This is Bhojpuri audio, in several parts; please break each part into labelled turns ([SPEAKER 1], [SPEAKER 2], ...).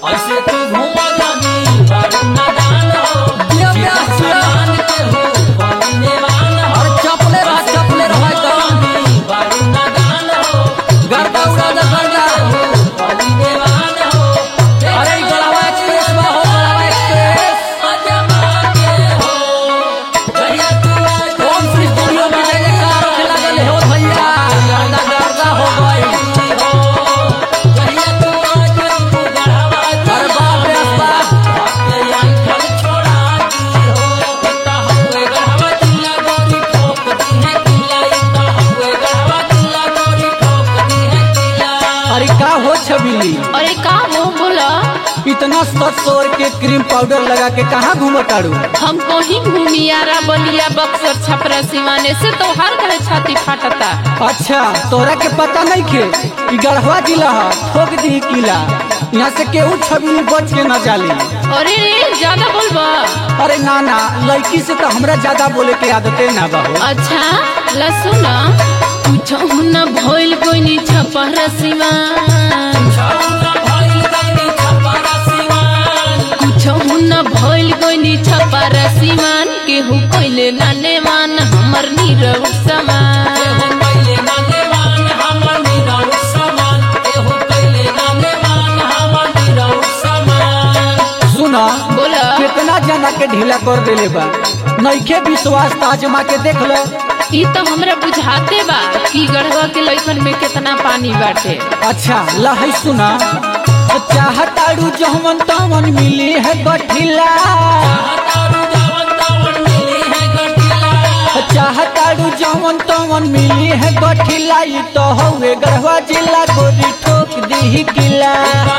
[SPEAKER 1] ऐसे तू घूमा जानी बारू नादान हो
[SPEAKER 2] दिया प्यार
[SPEAKER 1] जीवन
[SPEAKER 2] सिया।
[SPEAKER 1] समान के हो बने वान हो
[SPEAKER 2] और चपले रहा चपले रहा एकदम
[SPEAKER 1] जानी बारू नादान हो
[SPEAKER 2] गर्दा उड़ा दे गर्दा
[SPEAKER 1] बने वान हो
[SPEAKER 2] अरे ई गड़ावा एक्सप्रेस बा हो गड़ावा एक्सप्रेस
[SPEAKER 1] अजमा के हो जहिया तू आज
[SPEAKER 2] ओम श्री स्टूडियो में जय जयकार होने लगल हो भैया गर्दा गर्दा हो गई
[SPEAKER 1] जहिया तू आज तू गढ़ावा
[SPEAKER 2] अरे बाप रे बाप अरे का हो छबिली
[SPEAKER 3] अरे का मुंह बोला
[SPEAKER 2] इतना सत सौर के क्रीम पाउडर लगा के कहाँ घूमताड़ू
[SPEAKER 3] हम कहीं घूमियारा बलिया बक्सर छपरा सिवाने से तो हर कहे छाती फाटता
[SPEAKER 2] अच्छा तोरा के पता नहीं खे कि गढ़वा जिला है ठोक दी किला यहाँ से केहू छबिली बच के न जाली
[SPEAKER 3] अरे रे ज्यादा बोलबा
[SPEAKER 2] अरे ना ना लड़की से तो हमरा ज्यादा बोले के आदते ना बाहो
[SPEAKER 3] अच्छा लसुन कुछ न भइल कोई छपरा सिवान कुछ न भइल कोई छपरा सिवान केहू कोइले नाने मान हमर नीरव समान
[SPEAKER 2] सुना
[SPEAKER 3] बोला
[SPEAKER 2] कितना जना के ढीला कर देले बा नइखे विश्वास ताजमा के देख लो
[SPEAKER 3] ई तो हमरा बुझाते बा कि गढ़वा के लइकन में कितना पानी बाटे
[SPEAKER 2] अच्छा लहै सुना चाहताड़ू जहमन तमन मिली है गठिला चाहताड़ू जहमन तमन मिली है गठिला ई तो हवे गढ़वा जिला गोरी ठोक दी किला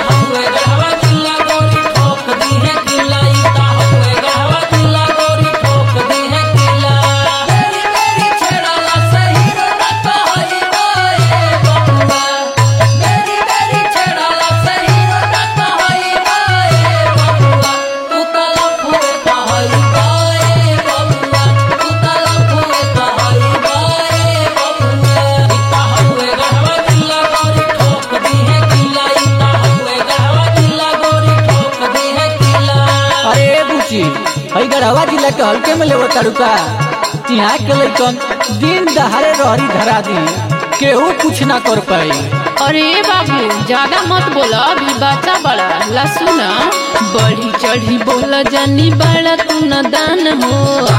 [SPEAKER 2] अरे बुची हई गढ़वा जिला के हल्के में लेवो ताड़ू का यहाँ के लइकन दिन दहाड़े रहरी धरा दी केहू कुछ ना कर पाई
[SPEAKER 3] अरे बाबू ज्यादा मत बोला अभी बच्चा बड़ा लसुन बढ़ी चढ़ी बोला जानी बड़ा तू न दान हो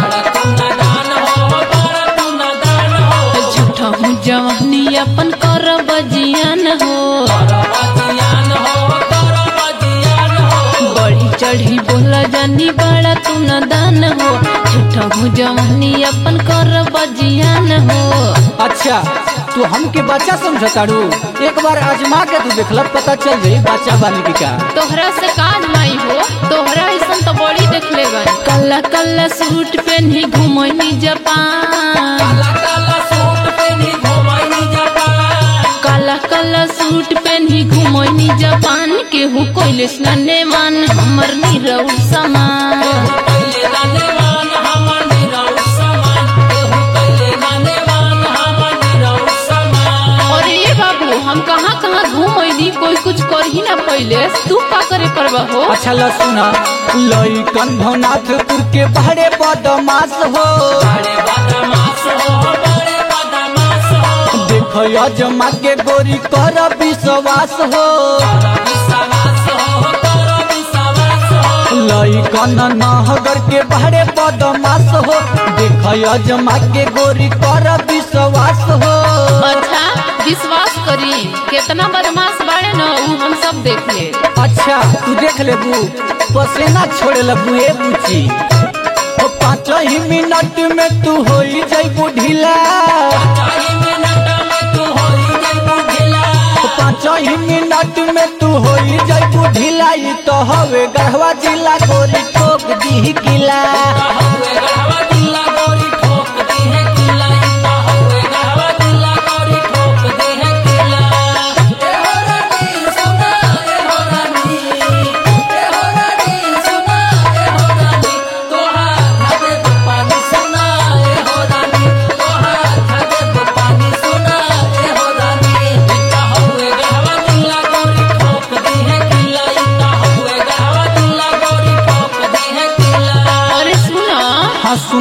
[SPEAKER 3] झूठा हूँ जवानी अपन कर बजियान हो बढ़ी चढ़ी बोला जानी बड़ा तू न दान हो झूठा हूँ जवानी अपन कर बजियान हो
[SPEAKER 2] अच्छा तू हमके बच्चा समझताड़ू एक बार आजमा के तू देखल पता चल जाई बच्चा बानी की का
[SPEAKER 3] तोहरा से काज माई हो तोहरा ऐसा तो बड़ी देख ले गई कल्ला कल्ला सूट पहनी घुमनी जापान काला काला सूट पहनी घुमनी जापान केहू कोइले स्नाने मान हमर नीरव समान और ये बाबू हम कहाँ कहाँ घूमनी कोई कुछ कर ही ना पहले तू का करे परवा हो
[SPEAKER 2] अच्छा ल सुना लइकन भवनाथपुर के बहरे बदमाश हो देख अजमा के गोरी कर विश्वास हो लइकन नहगर के बहरे बदमाश हो देख अजमा के गोरी कर विश्वास हो
[SPEAKER 3] अच्छा विश्वास करी कितना बदमाश बाड़े न उ हम सब देख ले
[SPEAKER 2] अच्छा तू देख ले बू पसेना छोड़े लगू ए बुची ओ पाँच ही मिनट में तू हो जाइबू ढीला ओ पाँच ही मिनट में तू हो जाइबू ढीला ई तो हवे गढ़वा जिला गोरी ठोक दी किला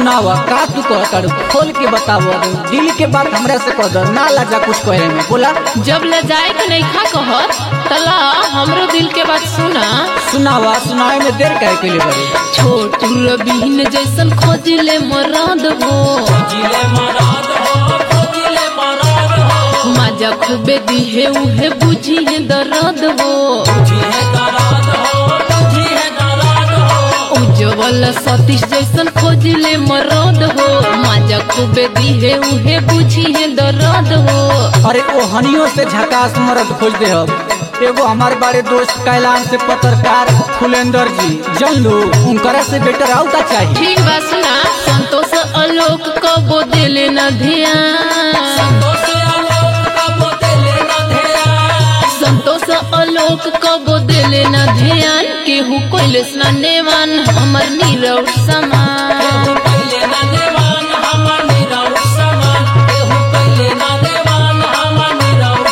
[SPEAKER 2] सुनावा का तू कह तारू खोल के बताव दिल के बात हमरा से कह दर ना लाजा कुछ कहे में बोला
[SPEAKER 3] जब ले जाए के नहीं खा कहत तला हमरो दिल के बात सुना
[SPEAKER 2] सुनावा सुनाए में देर कहे के लिए बड़ी
[SPEAKER 3] छोटू रबीन जैसन खोजिले मराद हो
[SPEAKER 1] जिले मराद हो जिले मराद हो
[SPEAKER 3] मजा खूबे दिहे उहे बुझी है दर्द हो
[SPEAKER 1] जिहे दराद हो जिहे दराद हो
[SPEAKER 3] उज्जवल सतीश जैसन खोजिले मराद हो मजा खूबे दिहे उहे बुझी है दर्द हो
[SPEAKER 2] अरे ओ हनियों से झकास मरद खोज दे अब एगो हमारे बारे दोस्त कैलाश से पत्रकार फुलेंदर जी जन लो उनकरा से बेटर आउ का चाहिए
[SPEAKER 3] ठीक बा सुना संतोष आलोक कबो दिले न ध्यान
[SPEAKER 1] संतोष आलोक का बोतले न ध्यान
[SPEAKER 3] संतोष आलोक कबो दिले न ध्यान केहू कोइले स्नानेवान हमर नीरव समान
[SPEAKER 1] केहू पहिले न देवान हमर निरौर समान केहू पहिले न देवान हमर निरौर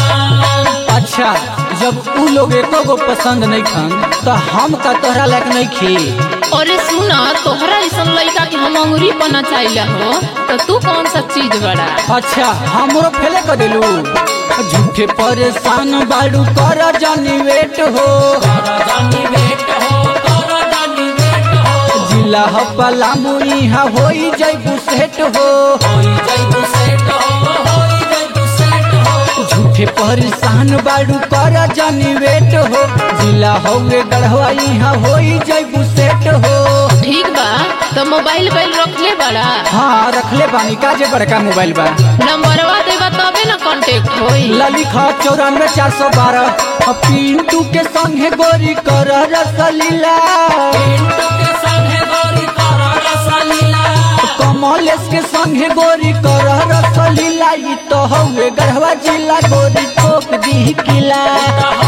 [SPEAKER 1] समान
[SPEAKER 2] अच्छा जब उ लोग एको गो पसंद नहीं खान तो हम का तोहरा लायक नहीं खी
[SPEAKER 3] अरे सुना तोहरा ऐसन लड़का के हम अंगुरी बना चाहिए हो तो तू कौन सा चीज बड़ा
[SPEAKER 2] अच्छा हमरो फेले कर दिलू झूठे परेशान बाड़ू कर जानी वेट हो
[SPEAKER 1] करदानी वेट हो करदानी वेट हो
[SPEAKER 2] जिला ह पलामू इहा होई जैबू सेट हो
[SPEAKER 1] होई जइबू सेट हो होई जइबू सेट हो
[SPEAKER 2] झूठे परेशान बाड़ू कर जानी वेट हो जिला हौवे गढ़वा इहा होई जैबू सेट हो
[SPEAKER 3] ठीक बा तो मोबाइल बैल रख ले बड़ा
[SPEAKER 2] हाँ रखले बानी का जे बड़का मोबाइल बा
[SPEAKER 3] नंबरवा देबा तबे ना कांटेक्ट होई
[SPEAKER 2] ललिखा चौरानवे चार सौ बारह पिंटू के संगे गोरी कर रसलीला
[SPEAKER 1] पिंटू के संगे गोरी करा रसलीला
[SPEAKER 2] कमलेश के संगे गोरी कर रसलीला ई तो हवे गढ़वा जिला गोरी ठोक दी किला
[SPEAKER 1] तो